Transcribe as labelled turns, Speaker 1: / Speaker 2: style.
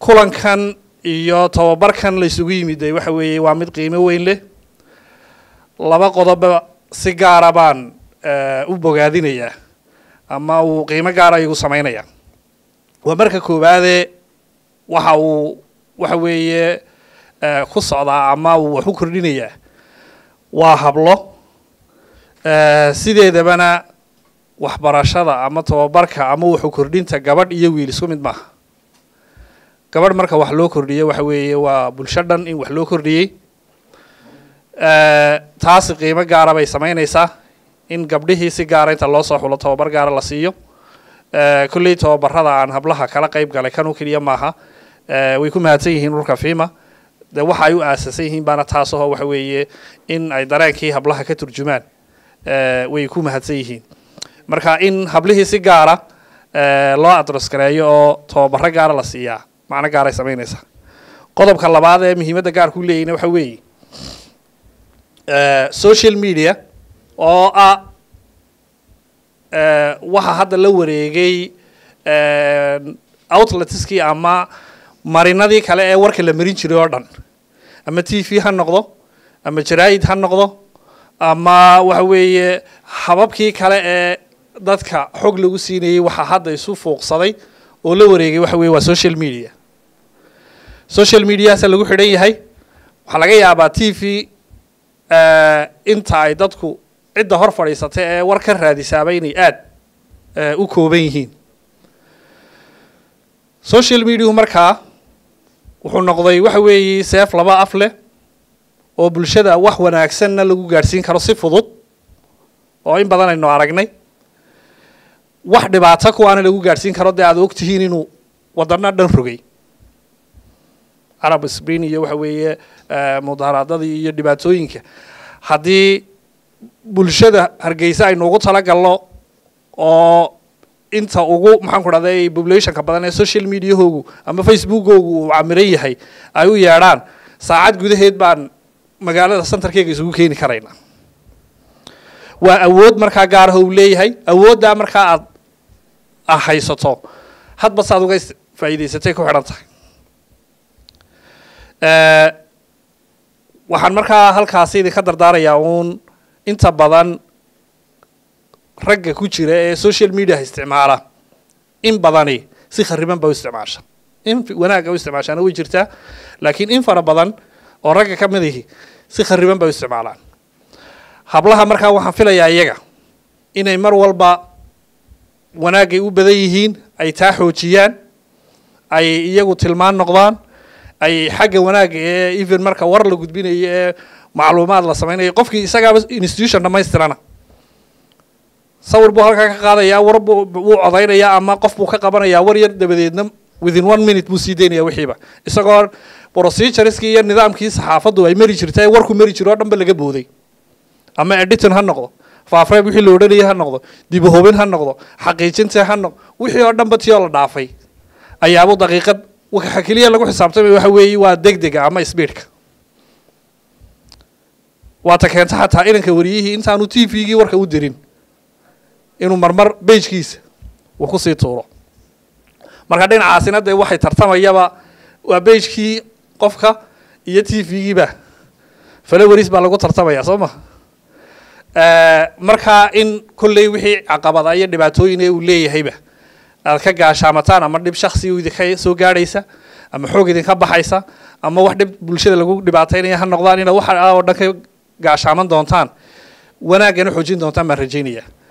Speaker 1: kulankan iyo tababarkan la isugu yimiday waxa weeye waa mid qiimo weyn leh laba qodoba si gaara baan u bogaadinayaa ama uu qiimo gaara igu samaynaya waa marka koowaade waxa uu waxa weeye ku socdaa ama uu wax u kordhinayaa waa hablo sideedabana waxbarashada ama tababarka ama wuxu kordhinta gabadh iyo wiil isku mid maaha gabadh marka wax loo kordhiyo waxa weeye waa bulsho dhan in wax loo kordhiyey taasi qiimo gaara bay samaynaysaa in gabdhihii si gaara inta loo soo xulo tababar gaara la siiyo kolley tababarada aan hablaha kala qayb galay kan u keliya maaha way ku mahadsan yihiin dhulka fima de waxa ay u aasasan yihiin baana taasaho waxa weeye in ay dareenkii hablaha ka turjumaan way ku mahadsan yihiin marka in hablihii si gaara loo adros gareeyo oo tababaro gaara la siiyaa macno gaaray samaynaysaa qodobka labaad ee muhiimadda gaarku leeyahna waxa weeye social media oo ah waxa hadda la wareegay outletskii ama marinadii kale ee warka la marin jiray oo dhan ama t v ha noqdo ama jaraa'id ha noqdo ama waxa weeye hababkii kale ee dadka xog lagu siinayay waxaa hadda isu fuuqsaday oo la wareegay waxa weye waa social media social mediahaasa lagu xidhan yahay waxaa laga yaabaa t v inta ay dadku cidda hor fadhiisatay ee war ka raadisaaba inay aada u kooban yihiin social mediahu markaa wuxuu noqday waxa weeye seef laba af leh oo bulshada wax wanaagsanna lagu gaadhsiin karo si fudud oo in badan aynu aragnay wax dhibaato kuwaana lagu gaadhsiin karo dee aad ogtihiin inuu wadano dhan rogay arab sprin iyo waxa weeye mudaharaadadii iyo dhibaatooyinka haddii bulshada hargeysa aynu ugu talagalno oo inta ugu maxaan ku dhahday populationka badan ee social mediahoogu ama facebookoogu uu camiran yahay ay u yeedhaan saacad gudaheed baan magaalada centerkeyga isugu keeni karaynaa waa awood markaa gaaraha uu leeyahay awooddaa markaa aad a haysato hadba saad uga faa'iidaysatay ku xidhan tahay waxaan markaa halkaasi idinka dardaarayaa uun inta badan ragga ku jira ee social mediaha isticmaala in badani si khariban ba u isticmaasha in wanaagga u isticmaashaana way jirtaa laakiin in fara badan oo ragga ka mid ihi si khariban bay u isticmaalaan hablaha markaa waxaan filayaa iyaga inay mar walba wanaaggay u badan yihiin ay taa xoojiyaan ay iyagu tilmaan noqdaan ay xagga wanaagga ee even marka war la gudbinayo ee macluumaad la samaynayo qofkii isagaaba institution dhamaystirana sawir buu halkaa ka qaadayaa war buu wuu codaynayaa ama qof buu ka qabanayaa war yar dabadeedna within one minute buu sii daynaya wixiiba isagoo procedureskii iyo nidaamkii saxaafaddu ay mari jirta ee warku mari jiro o dhan ba laga booday ama editon ha noqdo faafreeb wixii la odhanayay ha noqdo dibahobin ha noqdo xaqiijinta ha noqdo wixii oo dhan ba tiyoo la dhaafay ayaabuu daqiiqad waxa keliya lagu xisaabtamay waxa weeye waa deg dega ama sbiidka waata keenta xataa inanka wariyihii intaanu t v-gii warka u dirin inuu marmar bejkiisa uu kusii tuuro marka dhinacaasina dee waxay tartamayaba waa bejkii qofka iyo t v-giiba falowaris baa lagu tartamaya soo ma marka in kolley wixii caqabada iyo dhibaatooyin ee uu leeyahayba aad ka gaashaamataan ama dhib shaksi idinka soo gaadhaysa ama xoog idinka baxaysa ama wax dhib bulshada lagu dhibaataynaya ha noqdaan inaad waxa oo dhan ka gaashaaman doontaan wanaaggana xoojin doontaan baan rajaynaya